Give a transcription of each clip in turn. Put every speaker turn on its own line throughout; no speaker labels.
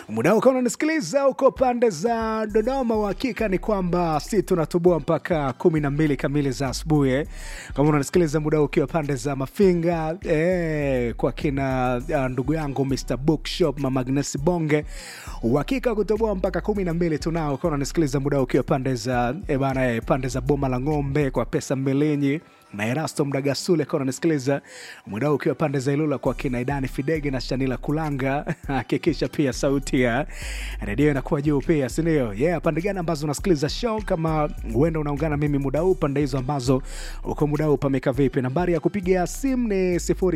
muda ukawa unanisikiliza huko pande za Dodoma. Uhakika ni kwamba si tunatoboa mpaka kumi na mbili kamili za asubuhi eh. Kama unanisikiliza muda huu ukiwa pande za Mafinga eh, kwa kina uh, ndugu yangu Mr Bookshop Mama Agnes Bonge, uhakika kutoboa mpaka kumi na mbili tunao. Kama unanisikiliza muda huu ukiwa pande za eh, bana eh, pande za Boma la Ng'ombe kwa pesa Mbelenyi na Erasto Mdagasule kwa unanisikiliza muda huu ukiwa pande za Ilula kwa kina Idani Fidege na Shanila Kulanga. Hakikisha pia sauti ya redio inakuwa juu pia, sindio? Yeah, pande gani ambazo unasikiliza show? Kama huenda unaungana mimi muda huu, pande hizo ambazo uko muda huu pameka vipi? Nambari ya kupiga simu ni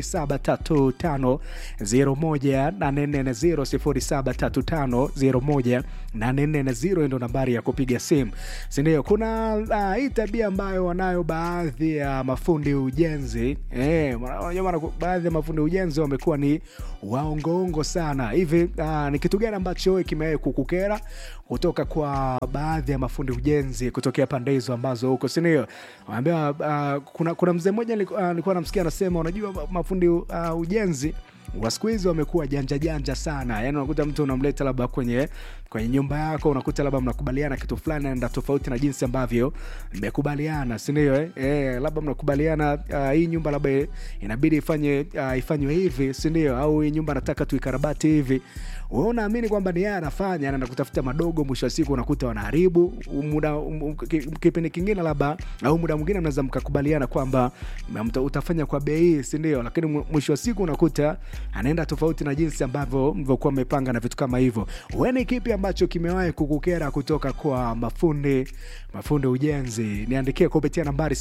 0735018440 0735018440 ndo nambari ya kupiga simu, sindio? Kuna uh, hii tabia ambayo wanayo baadhi ya mafundi ujenzi eh, unajua maana baadhi ya mafundi ujenzi wamekuwa ni waongoongo sana hivi. Uh, ni kitu gani ambacho wewe kimewahi kukukera kutoka kwa baadhi ya mafundi ujenzi kutokea pande hizo ambazo huko, si ndio? Wanaambia uh, kuna, kuna mzee mmoja nilikuwa uh, namsikia anasema, unajua mafundi uh, ujenzi wa siku hizi wamekuwa janja janja sana. Yani unakuta mtu unamleta labda kwenye kwenye nyumba yako, unakuta labda mnakubaliana kitu fulani naenda tofauti na jinsi ambavyo mmekubaliana, si ndio? Eh, eh, labda mnakubaliana uh, hii nyumba labda inabidi ifanye uh, ifanywe hivi, si ndio? Au hii nyumba nataka tuikarabati hivi wewe unaamini kwamba ni yeye anafanya, anaenda kutafuta madogo, mwisho wa siku unakuta wanaharibu muda. Um, kipindi kingine labda au muda mwingine mnaweza mkakubaliana kwamba utafanya kwa bei hii, si ndio? Lakini mwisho wa siku unakuta anaenda tofauti na jinsi ambavyo mlivyokuwa mmepanga na vitu kama hivyo. Wewe ni kipi ambacho kimewahi kukukera kutoka kwa mafundi mafundi ujenzi? Niandikie kupitia nambari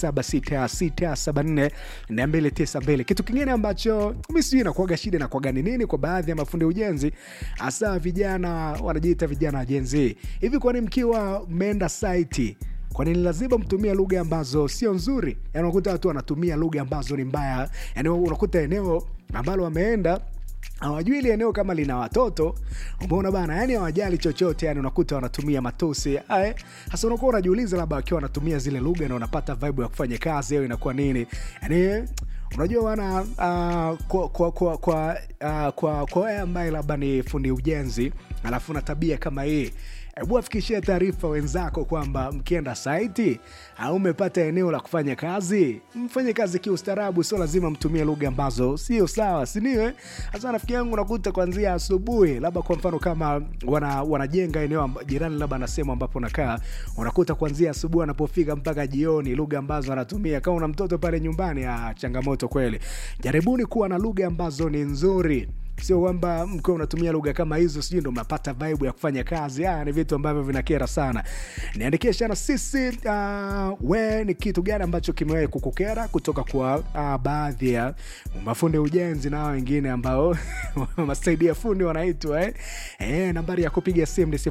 0766742292. Kitu kingine ambacho mimi sijui inakuwaga shida na kuwaga ni nini kwa baadhi ya mafundi ujenzi hasa vijana wanajiita vijana wa Gen Z. Hivi kwani mkiwa mmeenda site kwa nini lazima mtumie lugha ambazo sio nzuri? Yani unakuta watu wanatumia lugha ambazo ni mbaya. Yani unakuta eneo ambalo wameenda hawajui ile eneo kama lina watoto, umeona bana, yani hawajali chochote, yani unakuta wanatumia matusi hasa. Unakuwa unajiuliza labda wakiwa wanatumia zile lugha na unapata vibe ya kufanya kazi au inakuwa nini? Yani unajua wana uh, kwa kwa kwa kwa uh, kwa kwa wewe ambaye labda ni fundi ujenzi alafu na tabia kama hii Hebu afikishie taarifa wenzako kwamba mkienda saiti au umepata eneo la kufanya kazi, mfanye kazi kiustaarabu, sio lazima mtumie lugha ambazo sio sawa, siniwe hasa. Rafiki yangu unakuta kuanzia asubuhi, labda kwa mfano kama wana, wanajenga eneo jirani, labda na sehemu ambapo nakaa, unakuta kuanzia asubuhi anapofika mpaka jioni, lugha ambazo anatumia. Kama una mtoto pale nyumbani, ah, changamoto kweli. Jaribuni kuwa na lugha ambazo ni nzuri sio kwamba mkiwa unatumia lugha kama hizo sijui ndo mnapata vibe ya kufanya kazi. Ah, ni vitu ambavyo vinakera sana. Niandikie sana sisi, uh, we ni kitu gani ambacho kimewahi kukukera kutoka kwa uh, baadhi ya mafundi ujenzi na wengine ambao masaidia fundi wanaitwa eh? Eh, nambari ya kupiga simu ni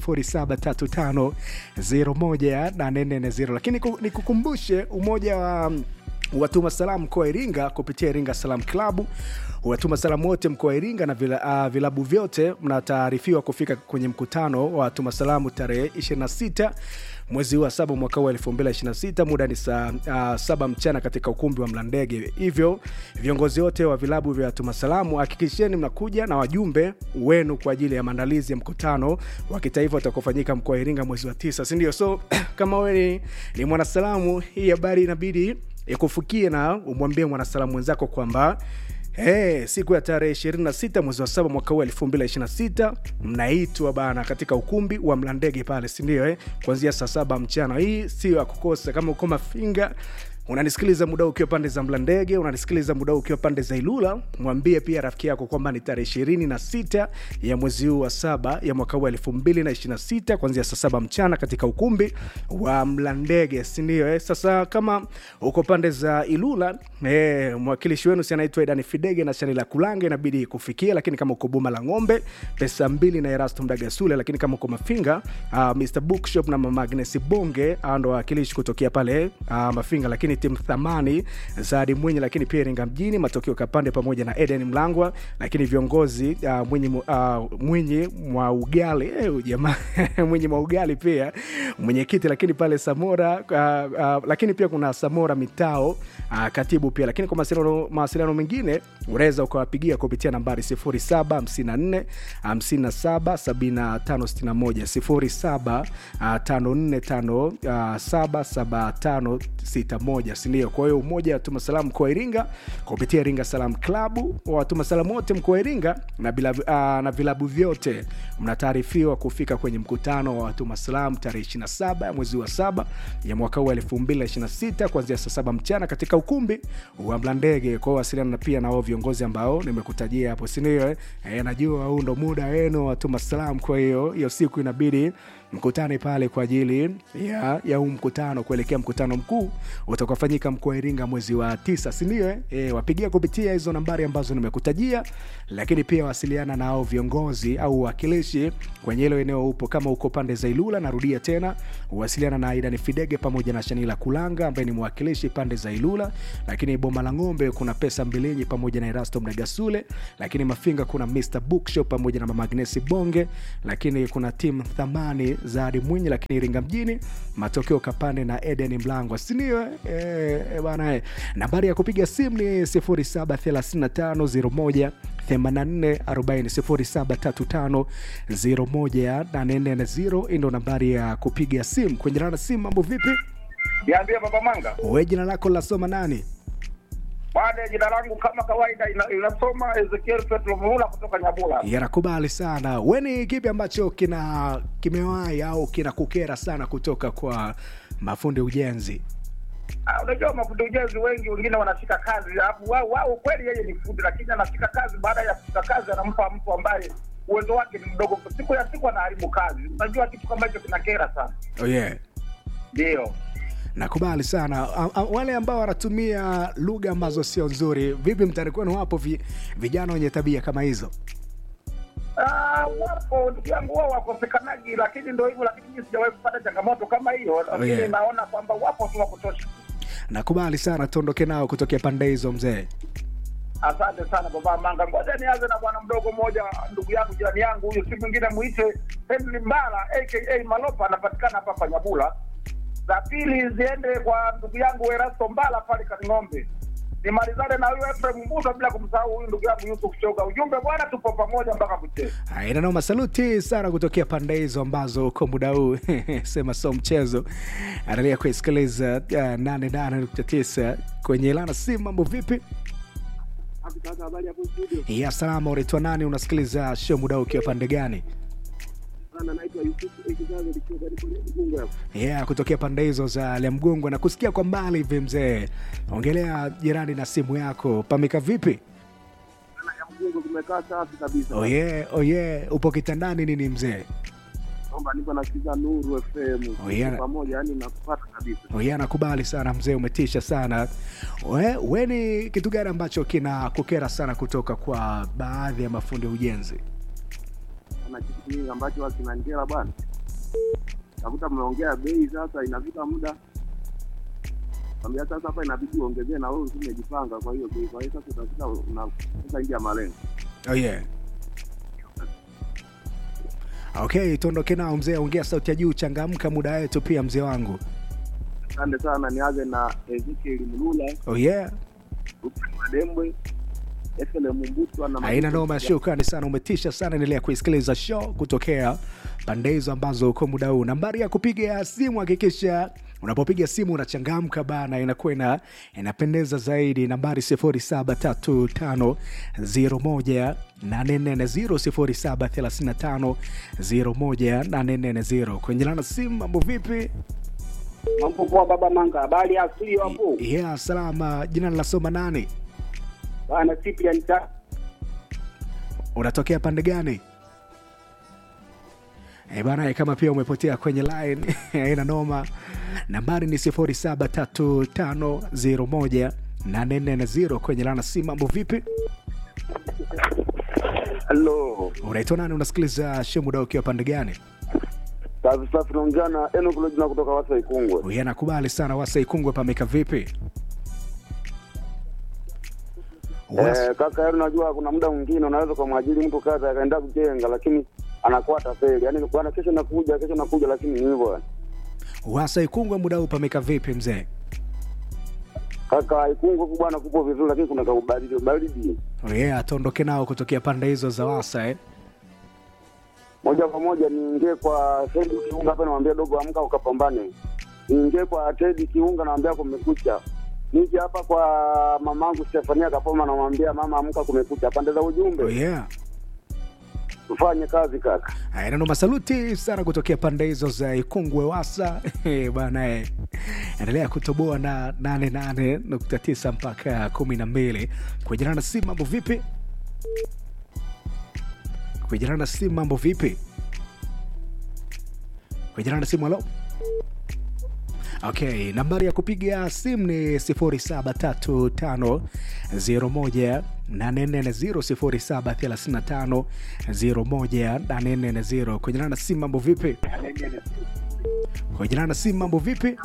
0735018440 lakini nikukumbushe umoja wa watuma salamu mkoa wa Iringa kupitia Iringa Salam Klabu watuma salamu wote mkoa wa Iringa na vila, uh, vilabu vyote mnataarifiwa kufika kwenye mkutano wa watuma salamu tarehe 26 mwezi wa saba mwaka huu 2026 muda ni saa uh, saba mchana katika ukumbi wa Mlandege. Hivyo viongozi wote wa vilabu vya watuma salamu hakikisheni mnakuja na wajumbe wenu kwa ajili ya maandalizi ya mkutano wa kitaifa utakaofanyika mkoa wa Iringa mwezi wa tisa, si ndio? So kama wewe ni, ni mwanasalamu, hii habari inabidi ikufikie na umwambie mwanasalamu mwenzako kwamba Hey, siku ya tarehe 26 mwezi wa saba mwaka huu 2026 mnaitwa bana katika ukumbi wa Mlandege pale, si ndio? Eh, kuanzia saa saba mchana. Hii sio ya kukosa. Kama uko Mafinga unanisikiliza muda ukiwa pande za Mlandege, unanisikiliza muda ukiwa pande za Ilula, mwambie pia rafiki yako kwamba ni tarehe ishirini na sita ya mwezi huu wa saba ya mwaka huu elfu mbili na ishirini na sita kuanzia saa saba mchana katika ukumbi wa Mlandege, si ndio? Eh, sasa kama uko pande za Ilula eh, mwakilishi wenu si anaitwa Edani Fidege na Shanila Kulanga, inabidi kufikia. Lakini kama uko Boma la Ng'ombe, pesa mbili na Erasto Mdagasule. Lakini kama uko Mafinga, uh, Mr Bookshop na Mama Agnes Bonge ndo wawakilishi kutokea pale uh, Mafinga, lakini timu thamani Zadi Mwinyi, lakini pia Iringa mjini Matokeo Kapande pamoja na Eden Mlangwa, lakini viongozi uh, Mwinyi, uh, Mwinyi mwa ugali eh, jamaa Mwinyi mwa ugali pia mwenyekiti, lakini pale Samora uh, uh, lakini pia kuna Samora Mitao uh, katibu pia, lakini kwa mawasiliano mawasiliano mengine unaweza ukawapigia kupitia nambari 0754 57 7561 0754 577561 sindio? Kwa hiyo umoja watuma salamu mkoa wa Iringa kupitia Iringa Salam Klabu, watuma salamu wote mkoa wa Iringa na, bila, uh, na vilabu vyote mnataarifiwa kufika kwenye mkutano wa watuma salamu tarehe 27 ya mwezi wa saba ya mwaka huu 2026 kuanzia saa saba mchana katika ukumbi wa Mlandege. Kwa hiyo wasiliana pia na wao viongozi ambao nimekutajia hapo, sindio? Eh, najua huu ndo muda wenu watuma salamu, kwa hiyo hiyo siku inabidi mkutane pale kwa ajili ya, ya huu mkutano kuelekea mkutano mkuu utakaofanyika mkoa wa Iringa mwezi wa tisa, sindio? Eh, e, wapigia kupitia hizo nambari ambazo nimekutajia, lakini pia wasiliana na hao viongozi au wakilishi kwenye hilo eneo upo. Kama uko pande za Ilula, narudia tena, wasiliana na Aidan Fidege pamoja na Shanila Kulanga ambaye ni mwakilishi pande za Ilula, lakini Boma la Ng'ombe kuna Pesa Mbilinyi pamoja na Erasto Mnegasule, lakini Mafinga kuna Mr Bookshop pamoja na Mama Agnesi Bonge, lakini kuna timu Thamani Zadi Mwinyi, lakini Iringa mjini matokeo Kapande na Eden Mlango, sindio? E, e, bana, nambari ya kupiga simu ni 073501 8440 ndo nambari ya kupiga simu kwenye rana simu. Mambo vipi?
Niambie Baba Manga.
We jina lako lasoma nani?
Baada jina langu kama kawaida ina- inasoma Ezekiel Petro Muhula kutoka Nyabula.
Yanakubali sana. We ni kipi ambacho kina kimewahi au kinakukera sana kutoka kwa mafundi ujenzi?
Ah, Unajua mafundi ujenzi wengi wengine wanashika kazi alafu wao wao kweli yeye ni fundi, lakini anashika kazi, baada ya kushika kazi anampa mtu ambaye uwezo wake ni mdogo, siku ya siku anaharibu kazi. Unajua kitu kama hicho kinakera sana.
Oh yeah.
Ndio.
Nakubali sana. A, a, wale ambao wanatumia lugha ambazo sio nzuri, vipi mtaani kwenu wapo vi, vijana wenye tabia kama hizo?
Ah, wapo ndugu yangu wao wakosekanaji, lakini ndio hivyo, lakini mimi sijawahi kupata changamoto kama hiyo, lakini
yeah.
naona kwamba wapo tu wa kutosha.
Nakubali sana, tuondoke nao kutokea pande hizo mzee.
Asante sana baba Manga. Ngoja nianze na bwana mdogo mmoja, ndugu yangu, jirani yangu huyu, si mwingine muite Henry Mbala aka Malopa, anapatikana hapa hapa Nyabula. Za pili ziende kwa ndugu yangu Erasto Mbala pale Kaning'ombe. Nimalizane na huyu Efrem Mbuto, bila kumsahau huyu ndugu yangu Yusuf Choga. Ujumbe bwana, tupo pamoja mpaka kucheza.
Aina noma, saluti sana kutokea pande hizo ambazo kwa muda huu sema so mchezo. Endelea kuisikiliza uh, 88.9 kwenye lana simu. Mambo vipi? Ya salama, unaitwa nani? Unasikiliza show muda huu ukiwa pande gani? Yeah, kutokea pande hizo za Lemgongo na kusikia kwa mbali hivi mzee. Ongelea jirani na simu yako, pameka vipi?
Tumekaa safi kabisa.
Oh yeah, oh yeah. Upo kitandani nini mzee?
Kwamba niko nasikiza Nuru FM
Oh, yeah.
pamoja, yani nakupata kabisa.
Oh yeah, nakubali sana mzee, umetisha sana. We, we ni kitu gani ambacho kina kukera sana kutoka kwa baadhi ya mafundi ujenzi?
Kuna kitu kingi ambacho huwa kinanjera bwana, nakuta mnaongea bei, sasa inafika muda kwambia sasa hapa inabidi uongezee na wewe umejipanga, kwa hiyo bei, kwa hiyo sasa utakuta unakuta nje ya malengo.
Oh yeah. Okay, tuondoke nao mzee, ongea sauti ya juu, changamka muda wetu pia mzee wangu.
Asante sana, nianze na Ezekiel Mlula,
Oh yeah.
Ruben Madembwe, Efele Mumbutwa na
Haina
Majuto
noma,
Kijana.
shukrani sana, umetisha sana. Endelea kuisikiliza show kutokea pande hizo ambazo uko muda huu. Nambari ya kupiga simu, hakikisha unapopiga simu unachangamka bana, inakuwa ina inapendeza zaidi. Nambari 073501 840 073501 kwenye lana simu. Mambo vipi?
Mambo poa baba Manga, habari ya studio hapo
Yeah, salama. Jina linasoma nani?
bana Cyprian ta
unatokea pande gani? E bana, kama pia umepotea kwenye line haina noma. Nambari ni 0735018440 kwenye lana si mambo vipi?
Hello.
Unaitwa nani? Unasikiliza show muda ukiwa pande gani?
Safi safi, naongea na Enoch Lojina kutoka Wasa Ikungwe.
Uye nakubali sana. Wasa Ikungwe pameka vipi? Wasa-
Eh, kaka yaani unajua kuna muda mwingine unaweza kumwajiri mtu kazi akaenda kujenga lakini anakuwa tafeli. Yaani bwana kesho nakuja, kesho nakuja lakini ni hivyo.
Wasa Ikungwe, muda huu pameka vipi mzee?
Kaka Ikungu huku bwana, kupo vizuri, lakini kuna kaubaridi baridi.
Oh yeah, atuondoke nao kutokea pande hizo za Wasa eh?
Moja kwa moja niingie kwa Tedi Kiunga hapa, namwambia dogo, amka ukapambane. Niingie kwa Tedi Kiunga, namwambia kumekucha. Nije hapa kwa mamangu Stefania Kapoma, namwambia mama, amka kumekucha. Pande za
Oh
ujumbe
yeah.
tufanye kazi kaka.
Haya, neno masaluti sana kutokea pande hizo za Ikungwe Wasa Eh, bana eh. Endelea kutoboa na 88.9 mpaka 12 kujana na simu. Mambo vipi? Kujana na simu, mambo vipi? Kujana na simu, halo. Okay, nambari ya kupiga simu ni 0735 01 840 0735 01 kwenye na simu mambo vipi? Kwenye na simu mambo vipi?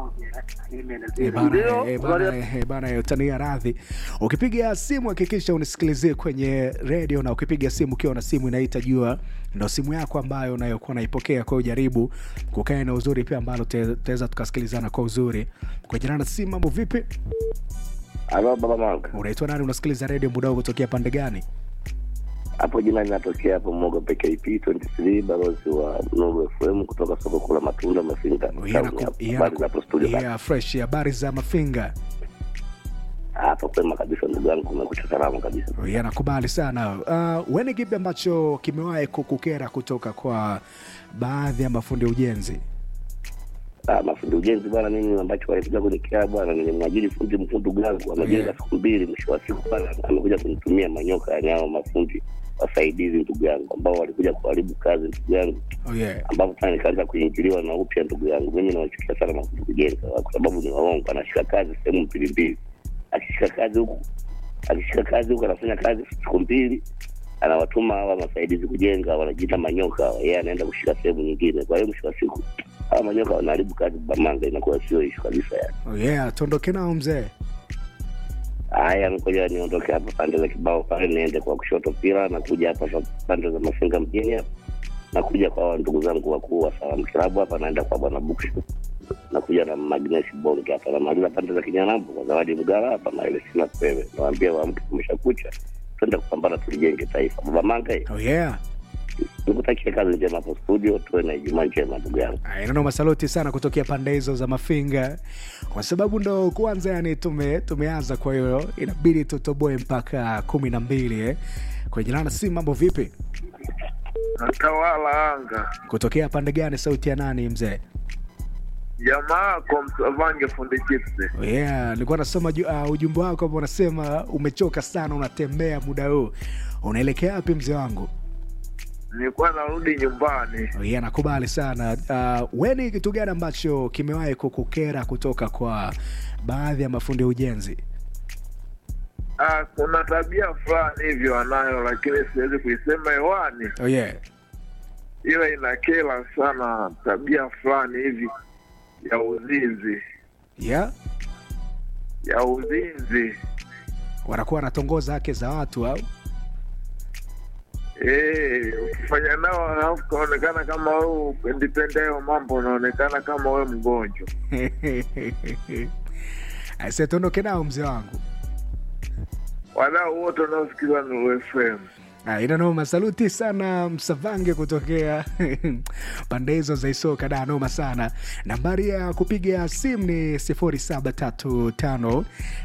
Eh, bana,
Ndio,
eh, bana, eh, bana, eh, utania radhi. Ukipiga simu hakikisha unisikilizie kwenye redio, na ukipiga simu ukiwa na simu inaita jua ndo simu yako ambayo unayokuwa naipokea. Kwa hiyo jaribu kukaa na uzuri pia ambalo tutaweza tukasikilizana kwa uzuri. Kwenye na simu mambo vipi?
Halo baba Manga,
Unaitwa nani? Unasikiliza redio muda huu kutokea pande gani?
hapo jina linatokea hapo Mogo PKP 23 balozi wa Nuru FM kutoka soko kuu la matunda Mafinga.
Yeah,
Town
naku-
hapa.
yeah,
Habari
naku-
za hapo studio bana.
yeah, fresh. Habari za Mafinga?
Hapa kwema kabisa ndugu yangu, kumekucha salama kabisa.
Yeah, nakubali sana. Uh, weni kipi ambacho kimewahi kukukera kutoka kwa baadhi ya mafundi ujenzi?
Ah, mafundi ujenzi bwana, mimi ambacho walikuja kunikea bwana, nilimwajiri fundi mkuu ndugu yangu amejenga
Yeah.
siku mbili, mwisho wa siku bwana amekuja kunitumia manyoka yani hao mafundi wasaidizi ndugu yangu, ambao walikuja kuharibu kazi ndugu yangu,
Oh, yeah.
ambapo tena nikaanza kuingiliwa na upya ndugu yangu. Mimi nawachukia sana mafundi kujenga kwa sababu ni waongo, anashika kazi sehemu mbili mbili, akishika kazi huku akishika kazi huku anafanya kazi siku mbili anawatuma hawa masaidizi kujenga, wanajiita manyoka, yeye anaenda kushika sehemu nyingine. Kwa hiyo mwisho wa siku hawa manyoka wanaharibu kazi Bamanga, inakuwa sio ishu kabisa yani.
Oh, yeah. Tuondoke nao mzee.
Haya, ngoja niondoke hapa pande za kibao pale, niende kwa kushoto pila, nakuja hapa sa- pande za Mafinga mjini hapa, nakuja kwa hawa ndugu zangu wakuu wa Salamu Kilabu hapa, naenda kwa bwana Bukshu, nakuja na Magnes Bonge hapa, namaliza pande za Kinyanambo kwa Zawadi Mgara hapa na ile sina pewe, nawaambia waamke, kumeshakucha, twende kupambana, tulijenge taifa. Baba Manga,
Oh, yeah.
nikutakia kazi njema hapo studio, tuwe na Ijumaa njema ndugu yangu.
Neno masaluti sana kutokea pande hizo za Mafinga, kwa sababu ndo kwanza yani tume, tumeanza, kwa hiyo inabidi tutoboe mpaka kumi na mbili eh. Kwenye lana si mambo vipi?
natawala anga
Kutokea pande gani? Sauti ya nani mzee?
jamaa yako msavange fundi chipsi
Oh, yeah. Nilikuwa nasoma ju- uh, ujumbe wako ambao unasema umechoka sana, unatembea muda huu, unaelekea wapi mzee wangu?
nilikuwa narudi nyumbani
Oh, yeah, nakubali sana. Uh, we ni kitu gani ambacho kimewahi kukukera kutoka kwa baadhi ya mafundi ujenzi?
ah, kuna tabia fulani hivyo anayo lakini siwezi kuisema hewani
Oh, yeah.
ila inakela sana tabia fulani hivi ya uzinzi
Yeah?
ya uzinzi
wanakuwa wanatongoza hake za watu au
Eh, ukifanya nao alafu kaonekana kama wewe upendipende hayo mambo unaonekana kama wewe mgonjwa
Aise, tuondoke nao mzee wangu.
wadau wote wanaosikiza Nuru FM
Ah, ina noma. Saluti sana Msavange kutokea pande hizo za Isoka. Da, noma sana. Nambari ya kupiga simu ni 0735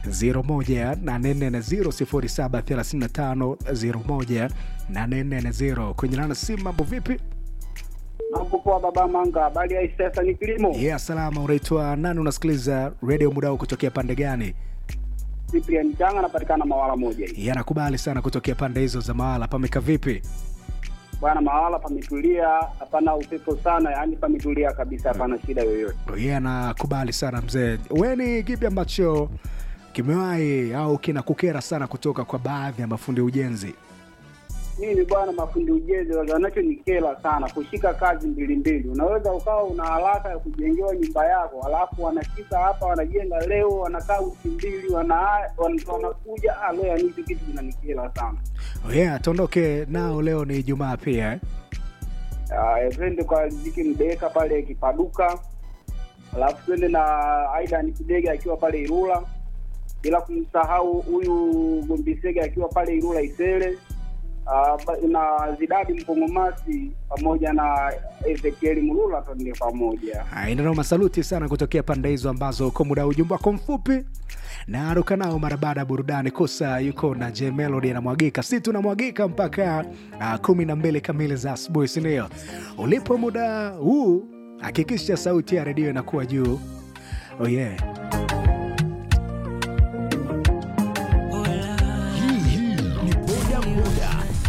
01840 0735 kwenye nana simu. Mambo vipi?
Mambo poa baba Manga, habari ya sasa ni kilimo.
Yeah, salama. Unaitwa nani? Unasikiliza redio muda huu kutokea pande gani?
Cyprian Changa anapatikana Mawala moja hii.
Yeah, nakubali sana kutokea pande hizo za Mawala. Pameka vipi?
Bwana Mawala pametulia, hapana upepo sana, yaani pametulia kabisa, hapana shida yoyote.
yeah, nakubali sana mzee. We ni kipi ambacho kimewahi au kinakukera sana kutoka kwa baadhi ya mafundi ujenzi?
Mimi bwana, mafundi ujenzi wanachonikela sana kushika kazi mbili mbili. Unaweza ukawa una haraka ya kujengewa nyumba yako, alafu wanashika hapa, wanajenga leo, wanakaa wiki mbili, wana wana- wanakuja ah, leo, yani hicho kitu kinanikela sana.
Oh yeah, tuondoke nao. Leo ni Ijumaa pia eh?
Ah, twende kwa Riziki Mdeka pale Kipaduka, alafu twende na Aidan Kidege akiwa pale Ilula, bila kumsahau huyu Gombisege akiwa pale Ilula Isele, uh, na Zidadi Mkongomasi pamoja na Ezekieli Mulula, twende pamoja.
Inanoma, saluti sana kutokea pande hizo ambazo kwa muda wa ujumbe wako mfupi na aruka nao mara baada ya burudani. Kosa yuko na J Melody anamwagika, si tunamwagika mpaka uh, kumi na mbili kamili za asubuhi, sindio? Ulipo muda huu, hakikisha sauti ya redio inakuwa juu. Oh yeah.